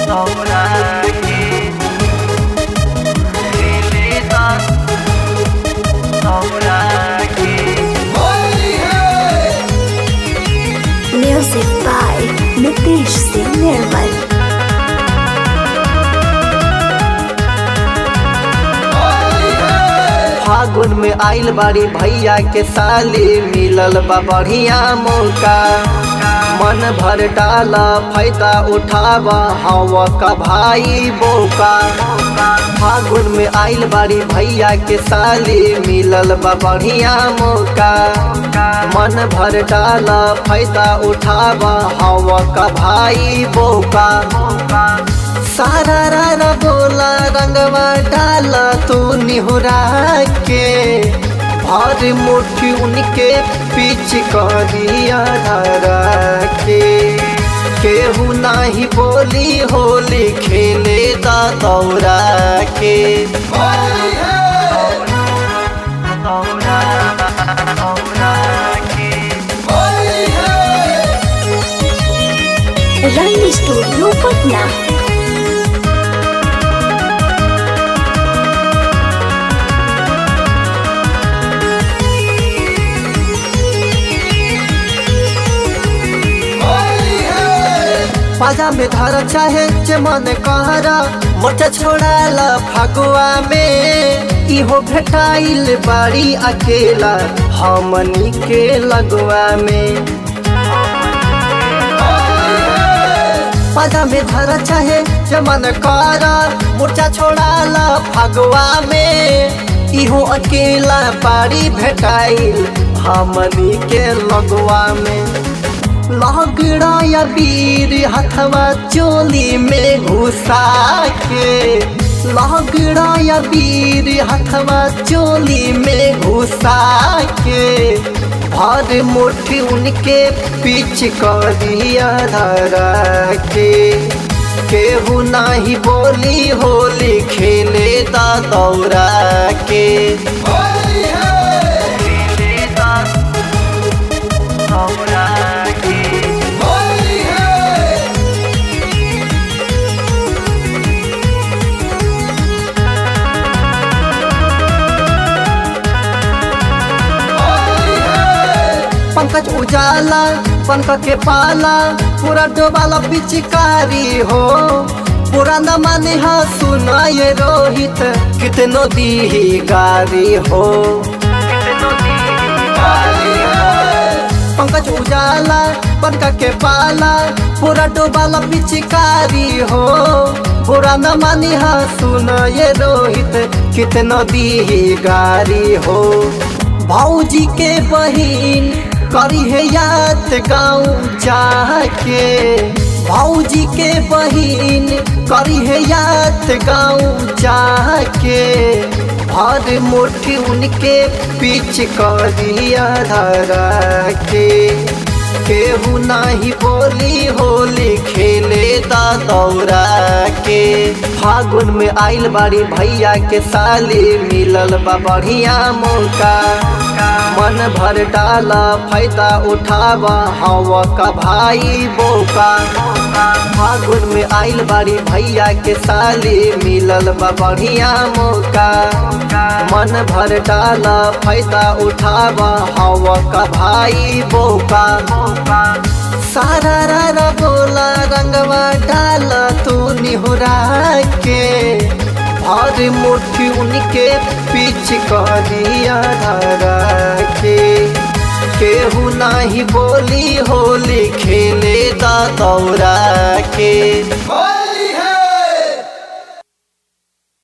Music by Nitish Singh Nirmal. फागुन में आइल बाड़ी भैया के साली मिलल बा बढ़िया मौका मन भर डाला फायदा उठावा हवा का भाई बोका फागुन में आइल बाड़ी भैया के साली मिलल बा बढ़िया मौका मन भर डाला फायदा उठावा हवा का भाई बोका सारा रारा बोला रंगवा डाला तू निहुरा के भर मुट्ठी उनके पीछ करिया धरा के केहू नाही बोली होली खेले दा दौरा के Run Studio Patna. पाजा में धर चाहे जे मन कहरा मोट छोड़ाला फगुआ में इहो भेटाइल बाड़ी अकेला हमनी के लगुआ में पाजा में धर चाहे जे मन कहरा मोर्चा छोड़ाला फगुआ में इहो अकेला बाड़ी भेटाइल हमनी के लगुआ में लगड़ा या वीर हथवा चोली में घुसा के लगड़ा या वीर हथवा चोली में घुसा के भर मुट्ठी उनके पीछ करिया धरा के केहू नाही बोली होली खेले दा दौरा के पंकज उजाला पंक के पाला पूरा डोबाला पिचकारी हो पूरा न माने हा सुना ये रोहित कितनो दी गारी हो पंकज उजाला पंक के पाला पूरा डोबाला पिचकारी हो पूरा न मानी हा सुना ये रोहित कितनो दी गारी हो भौजी के बहिन करी है याद गाँव जाके भौजी के बहिन करी है याद गाँव जाके भर मुट्ठी उनके पीछ करिया धरा के केहू नाही बोली होली खेले दा दौरा के फागुन में आइल बाड़ी भैया के साली मिलल बा बढ़िया मौका मन भर डाला फायदा उठावा हवा का भाई बोका फागुन में आइल बाड़ी भैया के साली मिलल बा बढ़िया मौका मन भर डाला फायदा उठावा हवा का भाई बोका सारा रारा बोला रंगवा डाला तू निहुरा के भर मुट्ठी उनके पीछ करिया धरा के केहू नाही बोली होली खेले दा दौरा के